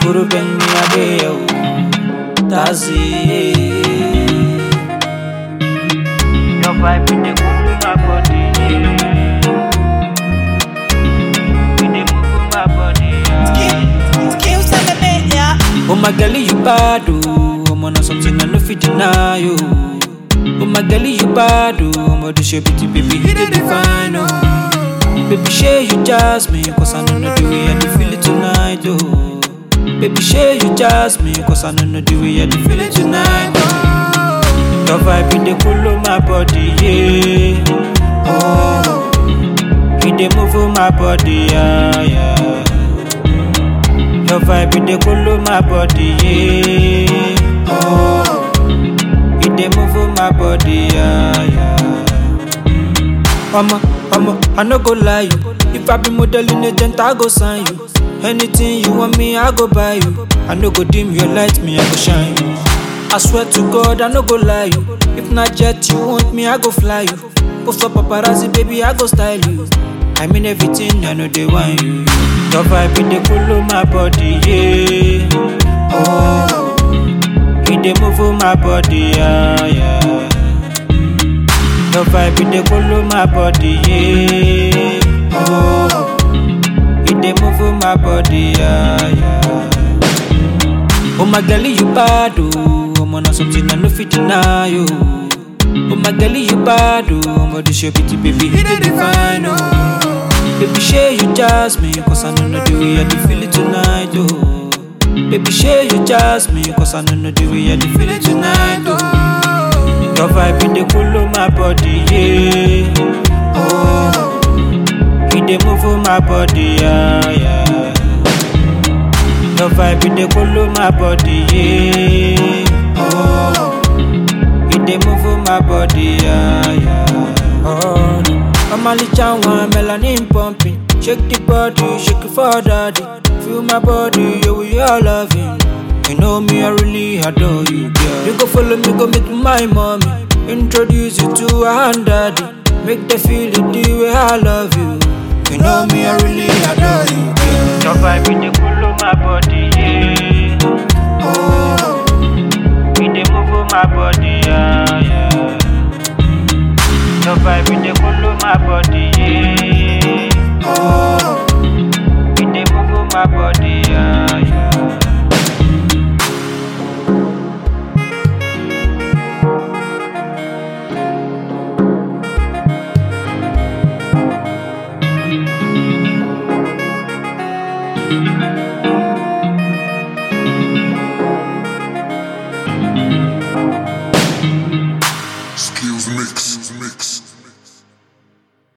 Guru Benny Adeyo Tazi Your vibe in the cool my body In the move my body yeah. Skills on the beat, yeah. Oh my girl, you bad oh I'm on something I no fit deny you Oh my girl, you bad oh I'm on the shape it baby hit it divine oh Baby, share you jazz me Cause I don't know the way I dey feel it tonight oh Baby, share you jazz me Cause I don't know the way I dey feel it tonight oh Your vibe in the cool of my body yeah Oh You dey move on my body yeah yeah your vibe in the cool of my body, yeah. Oh, it dey move on my body, yeah, yeah. Mama, mama, I no go lie you. If I be modeling agent, I go sign you. Anything you want me, I go buy you. I no go dim your light, me I go shine you. I swear to God, I no go lie you. If not jet you want me, I go fly you. Post up paparazzi, baby, I go style you. I mean everything, I know they want you. Your vibe in the cool of my body, yeah. Oh, it dey move on my body, yeah, yeah. Your vibe in the cool of my body, yeah. Oh, it dey move on my body, yeah, yeah. Oh my girl, you bad, oh. I'm on something I no fit deny, you. Oh my girl, you bad, oh. I'm on the show, bitty baby, hit it divine, oh. Baby, share you jazz me, cause I don't know the way I dey feel it tonight, oh. Baby, share you jazz me, cause I don't know the way I dey feel it tonight, oh. Your vibe in the cool of my body, yeah. Oh, it dey move on my body, yeah, yeah. Your vibe in the cool of my body, yeah. Oh, it dey move on my body, yeah, yeah. Oh, no. I'm only one melanin pumping. Shake the body, shake it for daddy. Feel my body, yeah, we all loving. You know me, I really adore you, girl. You go follow me, go meet my mommy. Introduce you to her daddy. Make them feel it the way I love you. You know me, I really adore you, girl. Your vibe in the cool of my body, yeah. Oh, it dey move on my body, yeah, yeah. Your vibe in the cool of my body, yeah. Oh, it dey move on my body,